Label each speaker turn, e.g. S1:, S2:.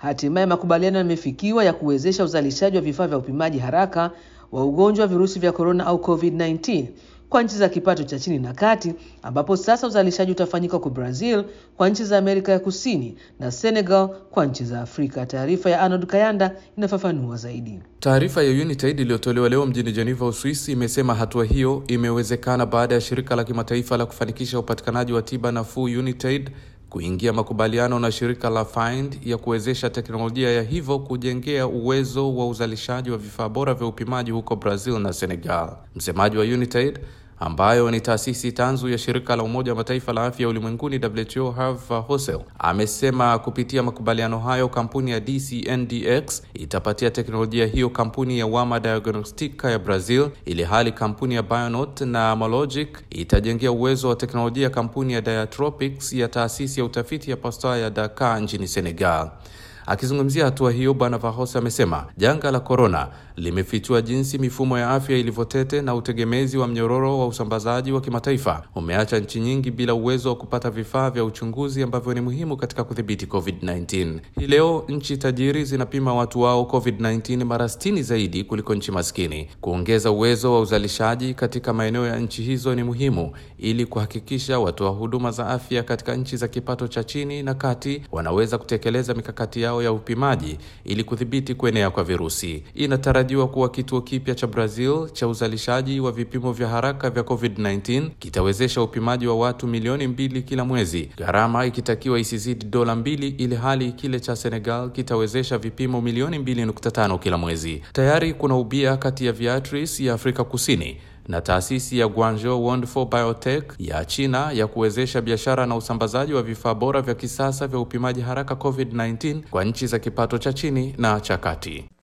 S1: Hatimaye makubaliano yamefikiwa ya kuwezesha uzalishaji wa vifaa vya upimaji haraka wa ugonjwa wa virusi vya korona au COVID-19 kwa nchi za kipato cha chini na kati, ambapo sasa uzalishaji utafanyika kwa Brazil, kwa nchi za Amerika ya Kusini na Senegal kwa nchi za Afrika. Taarifa ya Arnold Kayanda inafafanua zaidi.
S2: Taarifa ya Unitaid iliyotolewa leo mjini Geneva, Uswisi, imesema hatua hiyo imewezekana baada ya shirika la kimataifa la kufanikisha upatikanaji wa tiba nafuu Unitaid kuingia makubaliano na shirika la Find ya kuwezesha teknolojia ya hivyo kujengea uwezo wa uzalishaji wa vifaa bora vya upimaji huko Brazil na Senegal. Msemaji wa Unitaid ambayo ni taasisi tanzu ya shirika la Umoja wa Mataifa la afya ulimwenguni WHO, Herve Hosel amesema kupitia makubaliano hayo kampuni ya DCNDx itapatia teknolojia hiyo kampuni ya Wama Diagnostica ya Brazil, ili hali kampuni ya Bionot na Malogic itajengea uwezo wa teknolojia kampuni ya Diatropics ya taasisi ya utafiti ya Pasteur ya Dakar nchini Senegal. Akizungumzia hatua hiyo, Bwana Vahos amesema janga la korona limefichua jinsi mifumo ya afya ilivyotete na utegemezi wa mnyororo wa usambazaji wa kimataifa umeacha nchi nyingi bila uwezo wa kupata vifaa vya uchunguzi ambavyo ni muhimu katika kudhibiti COVID-19. Hii leo nchi tajiri zinapima watu wao COVID-19 mara 60 zaidi kuliko nchi maskini. Kuongeza uwezo wa uzalishaji katika maeneo ya nchi hizo ni muhimu ili kuhakikisha watoa huduma za afya katika nchi za kipato cha chini na kati wanaweza kutekeleza mikakati yao ya upimaji ili kudhibiti kuenea kwa virusi. Inatarajiwa kuwa kituo kipya cha Brazil cha uzalishaji wa vipimo vya haraka vya COVID-19 kitawezesha upimaji wa watu milioni mbili kila mwezi, gharama ikitakiwa isizidi dola mbili, ili hali kile cha Senegal kitawezesha vipimo milioni mbili nukta tano kila mwezi. Tayari kuna ubia kati ya Viatris ya Afrika Kusini na taasisi ya Guangzhou Wonderful Biotech ya China ya kuwezesha biashara na usambazaji wa vifaa bora vya kisasa vya upimaji haraka COVID-19 kwa nchi za kipato cha chini na cha kati.